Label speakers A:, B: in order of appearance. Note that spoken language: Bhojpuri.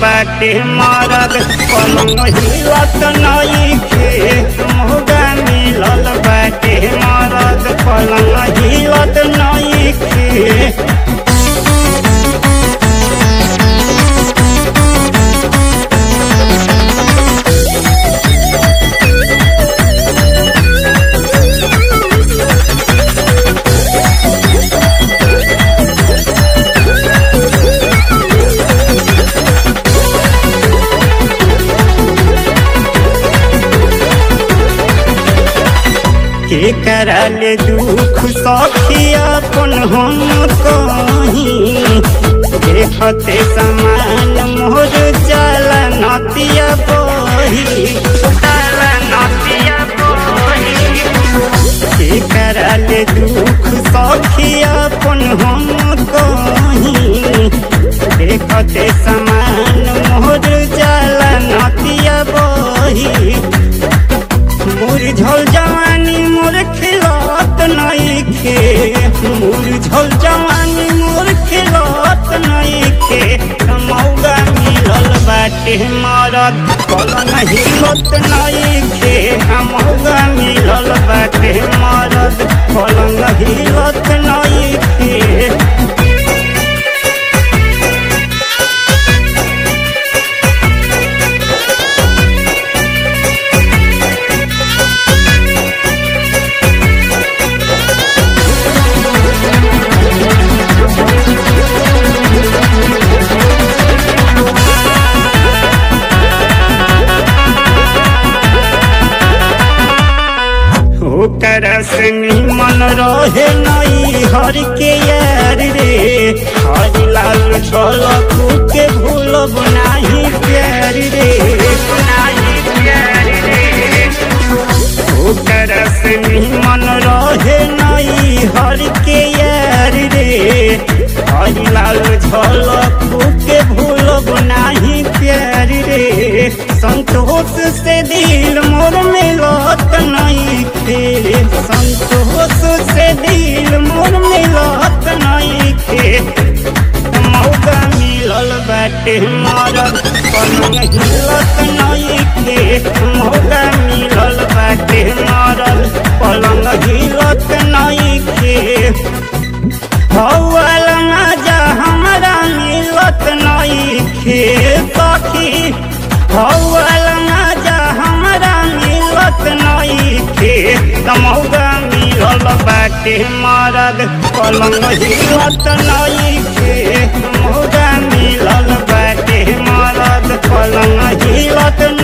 A: बाटे मरद पलंग हिलत नइखे मौगा मिलल बाटे मरद पलंग हिलत नइखे के करले दुख सखी अपन हम कहीं देखते समान मोर चल नतिया बही चल नतिया बही के करले दुख सखी अपन हम कहीं देखते समान मोर चल नतिया बही मोर झल जवानी मोर खिलत नइखे मोर झल जवानी मोर खिलत नइखे मौगा मिलल बाटे मरद पलंग हिलत नइखे मौगा मिलल बाटे मरद पलंग हिलत नइखे ओकर संगी मन रहे नई हर के यार रे हरि लाल झलक के भूलब नाही प्यार रे नाही प्यार रे ओकर संगी मन रहे नई हर के यार रे हरि लाल झलक के भूलब नाही प्यार रे संतोष से दिल मोर मिलत नहीं खे संतोष से दिल मोर मिलत नहीं खे मौका मिलल बाटे मरद पलंग हिलत नहीं खे मौका मिलल बाटे मरद पलंग हिलत नहीं खे हौल मजा हमरा मिलत नहीं खे सखी हौल मजा हमरा मिलत नहीं खे तमौगा मिलल बाटे मरद पलंग हिलत नहीं खे मौगा मिलल बाटे मरद पलंग हिलत